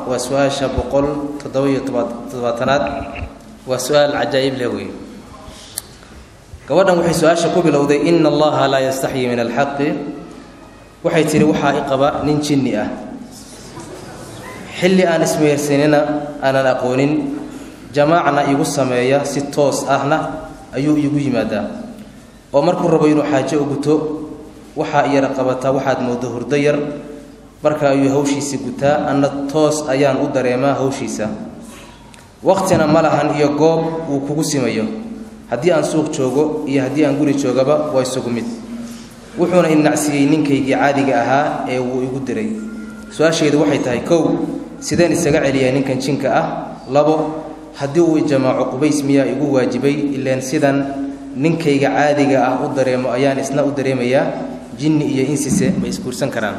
waa su-aasha boqol toddoba-iyo toddobaatanaad waa su-aal cajaa'ib leh wey gabadhan waxay su-aasha ku bilowday ina allaha laa yastaxyi min alxaqi waxay tidhi waxaa i qaba nin jinni ah xilli aan ismehersanina aanan aqoonin jamaacna igu sameeya si toos ahna ayuu iigu yimaadaa oo markuu rabo inuu xaajo u guto waxaa iyara qabataa waxaad mooddo hurdo yar marka ayuu hawshiisi gutaa anna toos ayaan u dareemaa hawshiisa waqtina ma lahan iyo goob uu kugu simayo haddii aan suuq joogo iyo haddii aan guri joogaba waa isugu mid wuxuuna inacsiiyey ninkaygii caadiga ahaa ee wuu igu diray su-aashaydu waxay tahay kow sideen isaga celiyaa ninkan jinka ah labo haddii uu jamaaco qubays miyaa igu waajibay ileen sidan ninkayga caadiga ah u dareemo ayaan isna u dareemayaa jinni iyo insise ma isguursan karaan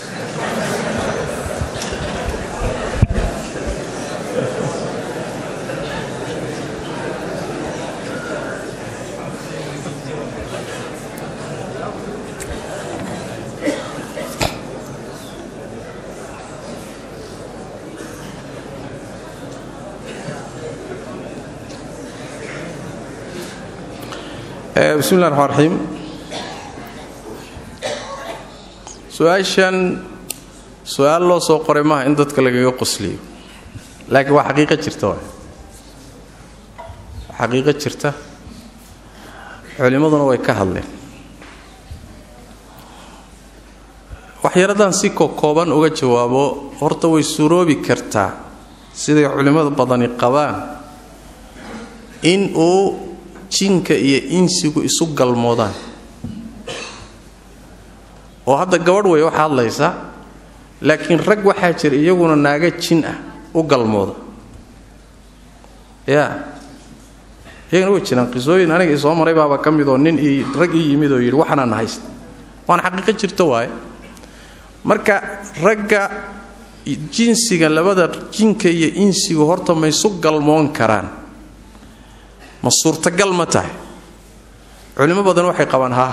bismi llahi raxmaan raxiim su-aashan su-aal loo soo qoray maaha in dadka lagaga qosliyo laakiin waa xaqiiqo jirta waay xaqiiqo jirta culimmaduna way ka hadleen waxyaradaan si kokooban uga jawaabo horta way suuroobi kartaa siday culimmada badani qabaan in uu jinka iyo insigu isu galmoodaan oo hadda gabadh wey waxaa hadlaysa laakiin rag waxaa jira iyaguna naaga jin ah u galmooda yaa iyagana way jiraan qisooyin aniga isoo maray baaba ka mid oo nin ii rag ii yimid oo yidhi waxaanaan haysta waana xaqiiqo jirta waaye marka ragga jinsiga labada jinka iyo insigu horta ma isu galmoon karaan ma suurtagal ma tahay culimo badan waxay qabaan haa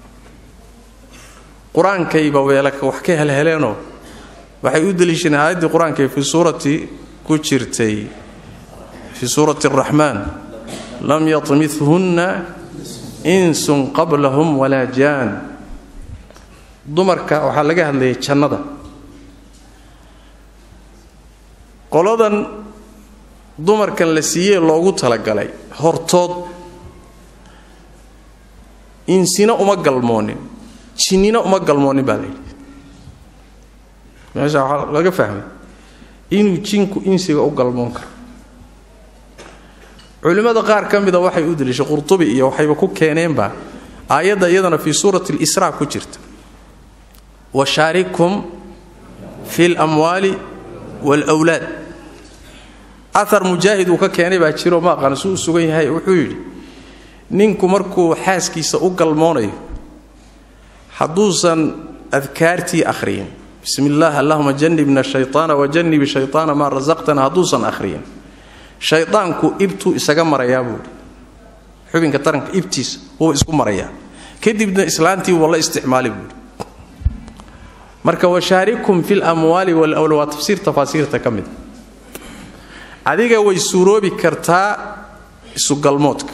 qur-aankayba weelaka wax ka helheleenoo waxay u deliishadeen aayaddii qur-aanka fii suurati ku jirtay fii suurati araxmaan lam yatmithunna insun qablahum walaa jaan dumarka waxaa laga hadlayay jannada qoladan dumarkan la siiyee loogu talagalay hortood insina uma galmoonin jinnina uma galmoonin baa layidhi meesha waxaa laga fahmay inuu jinku insiga u galmoon karo culimmada qaar ka mida waxay u deliishay qurtubi iyo waxayba ku keeneenba aayadda iyadana fii suurati lisraa ku jirta washaarikhum fi lamwaali waalwlaad aar mujaahid uu ka keenay baa jiro ma aqaan suu u sugan yahay wuxuu yidhi ninku markuu xaaskiisa u galmoonayo hadduusan adkaartii akhriyin bismi illaah allahuma janibna shayaana wajanibi shayaana maa rasaqtana hadduusan akhriyin shayaanku ibtuu isaga marayaa buuhi xubinka taranka ibtiisa wuu isku marayaa kadibna islaantii wuu la isticmaali buuhi marka washaarikum fi lamwaali walwla waa tafsiir tafaasiirta ka mida adiga way suuroobi kartaa isugalmoodka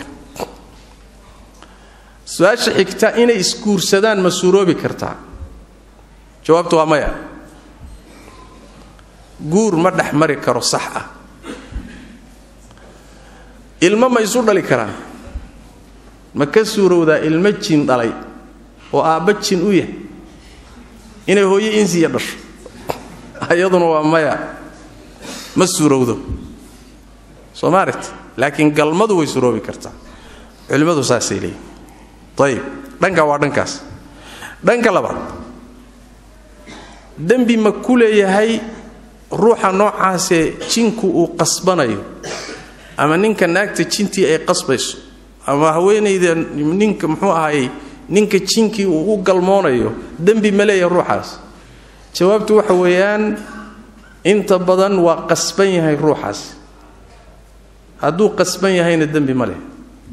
su-aasha xigta inay isguursadaan ma suuroobi kartaa jawaabtu waa maya guur ma dhex mari karo sax ah ilmo ma isu dhali karaan ma ka suurowdaa ilmo jin dhalay oo aabba jin u yahay inay hooyo insiya dhasho ayaduna waa maya ma suurowdo soo ma aragti laakiin galmadu way suroobi kartaa culimmadu saasay leeyihin ayib dhanka waa dhankaas dhanka labaad dembi ma ku leeyahay ruuxa noocaasee jinku uu qasbanayo ama ninka naagta jintii ay qasbayso ama haweenayda ninka muxuu ahayey ninka jinkii uu u galmoonayo dembi ma leeyahay ruuxaas jawaabtu waxa weeyaan inta badan waa qasban yahay ruuxaas hadduu qasban yahayna dembi ma leh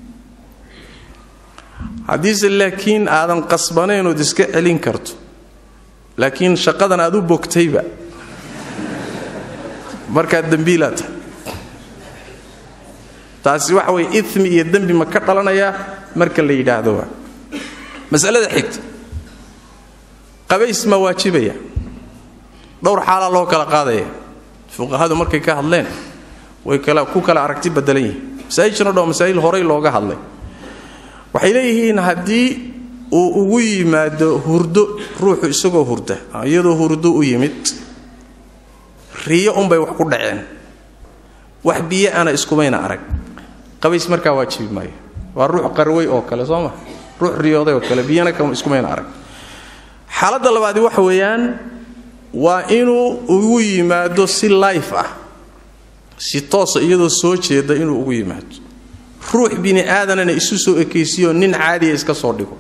haddiise laakiin aadan qasbanayn ood iska celin karto laakiin shaqadan aad u bogtayba markaad dembiilaa tahay taasi waxa weye imi iyo dembi ma ka dhalanayaa marka la yidhaahdo waa masalada xigta qabays ma waajibaya dhowr xaalaa loo kala qaadaya fuqahadu markay ka hadleen way kala ku kala aragti badelan yihiin masaa'ijhan o dhan masaa'il horay looga hadlay waxay leeyihiin haddii uu ugu yimaado hurdo ruuxu isagoo hurda iyadoo hurdo u yimid riyo unbay wax ku dhaceen wax biyo ana iskumayna arag qabays markaa waajibi maayo waa ruux qarway oo kale soo ma ruux riyooday oo kale biyana iskumayna arag xaaladda labaadi waxa weeyaan waa inuu ugu yimaado si life ah si toosa iyadoo soo jeeda inuu ugu yimaado ruux bini aadanana isu soo ekaysiyo nin caadiya iska soo dhigo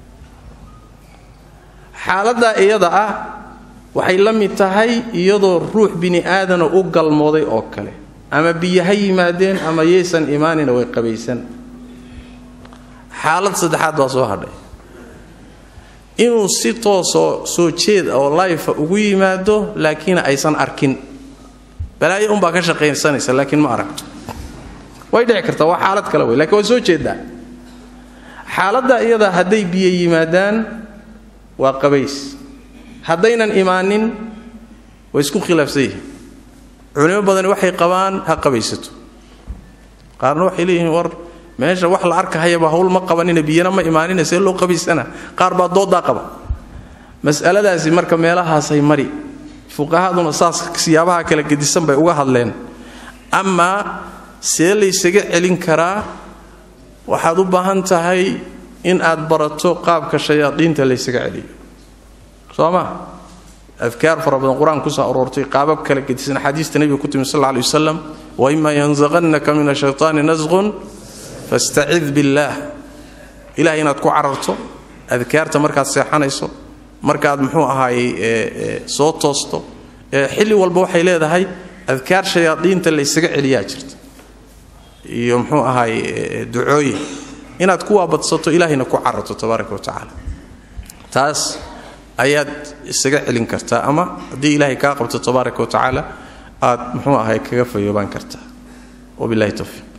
xaaladdaa iyada ah waxay la mid tahay iyadoo ruux bini aadana u galmooday oo kale ama biyo ha yimaadeen ama yaysan imaanina way qabaysan xaalad saddexaad baa soo hadhay inuu si toosoo soo jeed oo layfa ugu yimaado laakiin aysan arkin balaayo unbaa ka shaqaysanaysa laakiin ma aragto way dhici kartaa waa xaalad kale wey lakiin waa soo jeedaa xaaladda iyada hadday biyo yimaadaan waa qabays haddaynan imaanin way isku khilaafsan yihiin culimo badani waxay qabaan ha qabaysato qaarna waxay leeyihiin war meesha wax la arkahayaba hawl ma qabanina biyana ma imaanina see loo qabaysana qaar baa doodaa qaba mas'aladaasi marka meelahaasay mari fuqahaduna saas siyaabaha kala gedisan bay uga hadleen amaa see laysaga celin karaa waxaad u baahan tahay in aad barato qaabka shayaadiinta laysaga celiyo soo ma adkaar fara badan qur-aan kusoo aroortay qaabab kala gedisan axaadiista nebiga ku timi sal lay wasalam waima yanzaqannaka min ashaytaani nasqun fastacid billaah ilahay inaad ku cararto adkaarta markaad seexanayso markaad muxuu ahaayey soo toosto xilli walba waxay leedahay adkaar shayaadiinta laysaga celiyaa jirta iyo muxuu ahaay ducooyin inaad ku waabadsato ilaahayna ku cararto tabaaraka wa tacaala taas ayaad isaga celin kartaa ama haddii ilaahay kaa qabto tabaaraka wa tacaala aad muxuu ahay kaga fayoobaan kartaa wabilahi towfiiq